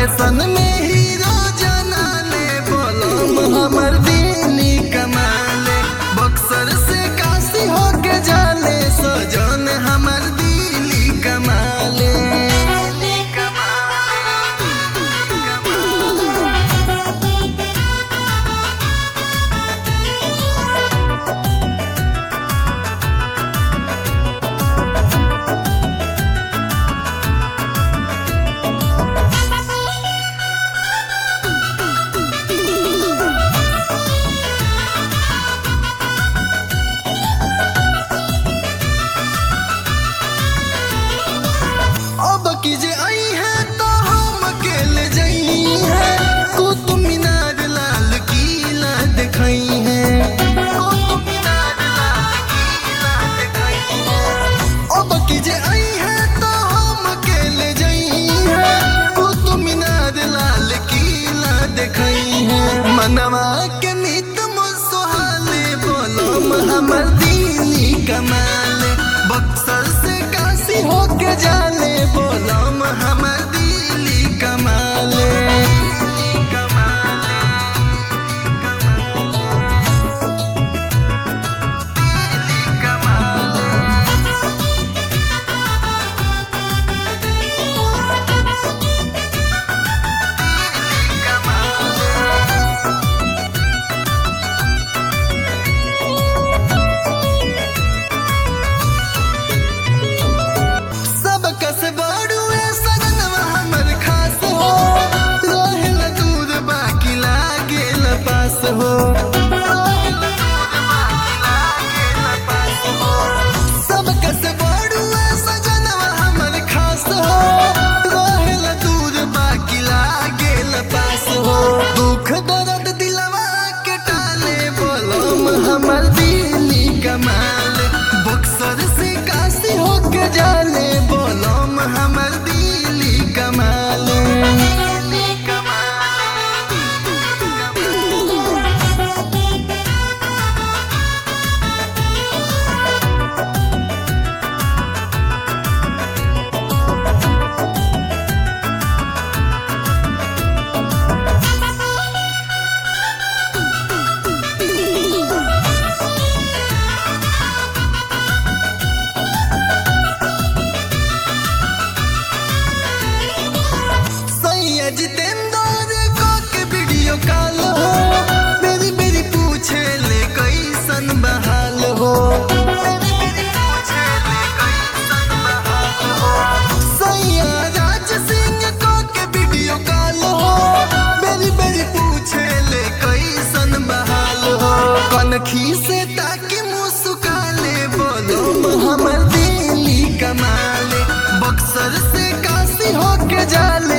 fashion में hero जाना ले बोलम हमर दिली कमाले बक्सर से काशी होके जाले सजन हमर दिली कमाले अब की जे आई है तो हम अकेले जई है कुतुब मीनार लाल किला दिखाई है कुतुब मीनार लाल किला दिखाई है अब की जे आई है तो हम अकेले जई है कुतुब मीनार लाल किला दिखाई है मनवा के नित मुसहाले बोलो हमर दिली कमाले बक्सर से काशी होके जाले बोलम हमर दिली कमाले सब कस बड़ुए सजनवा हमर खास हो रहेल दूर बाकी लागेल पास हो सब कस बड़ुए सजनवा हमर खास हो रहेल दूर बाकी लागेल पास हो दुख दर्द दिलवा के टाले बोलम हमर दिली कमाल बक्सर से काशी होके जाले बोलम हमर दिली कमाले सैया जितेंद्र को के वीडियो कॉल हो मेरी मेरी पूछे ले कैसन बहाल हो मेरी मेरी पूछे ले कैसन बहाल हो सैया राज सिंह को के वीडियो कॉल हो मेरी मेरी पूछे ले कैसन बहाल हो कनखी से ताकि मुस्काले बोलो हमर दिली कमाले बक्सर से काशी होके जाले